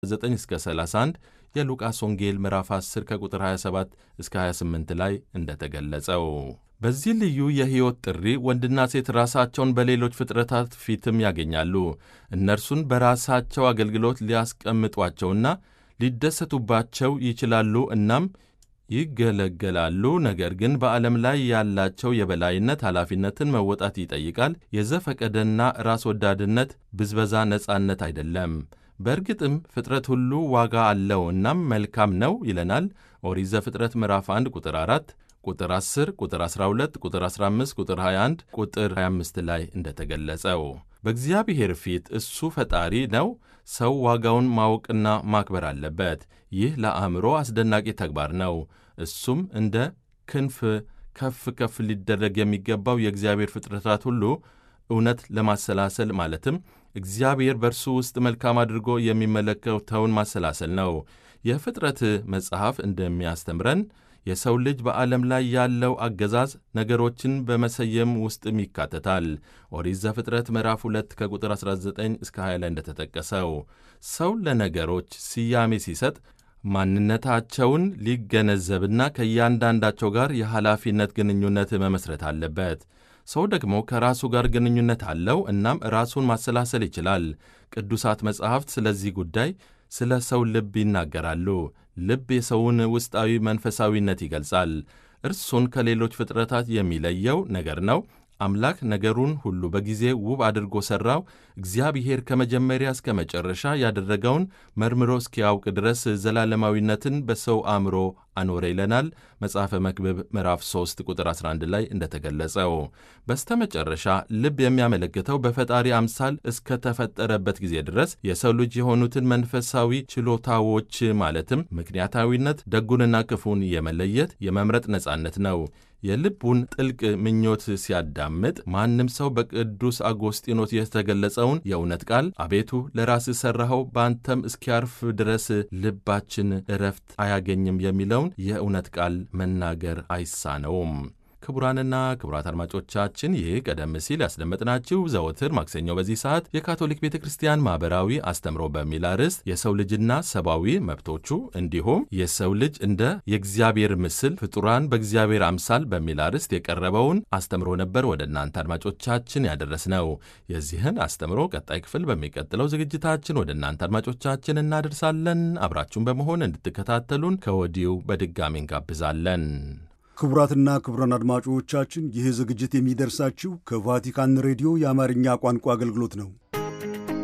9 እስከ 31 የሉቃስ ወንጌል ምዕራፍ 10 ከቁጥር 27 እስከ 28 ላይ እንደተገለጸው በዚህ ልዩ የሕይወት ጥሪ ወንድና ሴት ራሳቸውን በሌሎች ፍጥረታት ፊትም ያገኛሉ። እነርሱን በራሳቸው አገልግሎት ሊያስቀምጧቸውና ሊደሰቱባቸው ይችላሉ እናም ይገለገላሉ። ነገር ግን በዓለም ላይ ያላቸው የበላይነት ኃላፊነትን መወጣት ይጠይቃል። የዘፈቀደና ራስ ወዳድነት ብዝበዛ ነጻነት አይደለም። በእርግጥም ፍጥረት ሁሉ ዋጋ አለው እናም መልካም ነው ይለናል ኦሪት ዘፍጥረት ምዕራፍ 1 ቁጥር 4 ቁጥር 10 ቁጥር 12 ቁጥር 15 ቁጥር 21 ቁጥር 25 ላይ እንደተገለጸው በእግዚአብሔር ፊት እሱ ፈጣሪ ነው። ሰው ዋጋውን ማወቅና ማክበር አለበት። ይህ ለአእምሮ አስደናቂ ተግባር ነው። እሱም እንደ ክንፍ ከፍ ከፍ ሊደረግ የሚገባው የእግዚአብሔር ፍጥረታት ሁሉ እውነት ለማሰላሰል ማለትም እግዚአብሔር በእርሱ ውስጥ መልካም አድርጎ የሚመለከተውን ማሰላሰል ነው። የፍጥረት መጽሐፍ እንደሚያስተምረን የሰው ልጅ በዓለም ላይ ያለው አገዛዝ ነገሮችን በመሰየም ውስጥም ይካተታል። ኦሪት ዘፍጥረት ምዕራፍ 2 ከቁጥር 19 እስከ 20 ላይ እንደተጠቀሰው ሰው ለነገሮች ስያሜ ሲሰጥ ማንነታቸውን ሊገነዘብና ከእያንዳንዳቸው ጋር የኃላፊነት ግንኙነት መመስረት አለበት። ሰው ደግሞ ከራሱ ጋር ግንኙነት አለው፣ እናም ራሱን ማሰላሰል ይችላል። ቅዱሳት መጻሕፍት ስለዚህ ጉዳይ ስለ ሰው ልብ ይናገራሉ። ልብ የሰውን ውስጣዊ መንፈሳዊነት ይገልጻል። እርሱን ከሌሎች ፍጥረታት የሚለየው ነገር ነው። አምላክ ነገሩን ሁሉ በጊዜ ውብ አድርጎ ሠራው። እግዚአብሔር ከመጀመሪያ እስከ መጨረሻ ያደረገውን መርምሮ እስኪያውቅ ድረስ ዘላለማዊነትን በሰው አእምሮ አኖረ ይለናል መጽሐፈ መክብብ ምዕራፍ 3 ቁጥር 11 ላይ እንደተገለጸው። በስተመጨረሻ ልብ የሚያመለክተው በፈጣሪ አምሳል እስከተፈጠረበት ጊዜ ድረስ የሰው ልጅ የሆኑትን መንፈሳዊ ችሎታዎች ማለትም ምክንያታዊነት፣ ደጉንና ክፉን የመለየት የመምረጥ ነጻነት ነው። የልቡን ጥልቅ ምኞት ሲያዳምጥ ማንም ሰው በቅዱስ አጎስጢኖስ የተገለጸውን የእውነት ቃል አቤቱ ለራስህ ሠራኸው በአንተም እስኪያርፍ ድረስ ልባችን እረፍት አያገኝም የሚለውን የእውነት ቃል መናገር አይሳነውም። ክቡራንና ክቡራት አድማጮቻችን ይህ ቀደም ሲል ያስደመጥናችሁ ዘወትር ማክሰኞ በዚህ ሰዓት የካቶሊክ ቤተ ክርስቲያን ማኅበራዊ አስተምሮ በሚል አርዕስት የሰው ልጅና ሰብአዊ መብቶቹ እንዲሁም የሰው ልጅ እንደ የእግዚአብሔር ምስል ፍጡራን በእግዚአብሔር አምሳል በሚል አርዕስት የቀረበውን አስተምሮ ነበር ወደ እናንተ አድማጮቻችን ያደረስነው። የዚህን አስተምሮ ቀጣይ ክፍል በሚቀጥለው ዝግጅታችን ወደ እናንተ አድማጮቻችን እናደርሳለን። አብራችሁን በመሆን እንድትከታተሉን ከወዲሁ በድጋሚ እንጋብዛለን። ክቡራትና ክቡራን አድማጮቻችን ይህ ዝግጅት የሚደርሳችሁ ከቫቲካን ሬዲዮ የአማርኛ ቋንቋ አገልግሎት ነው።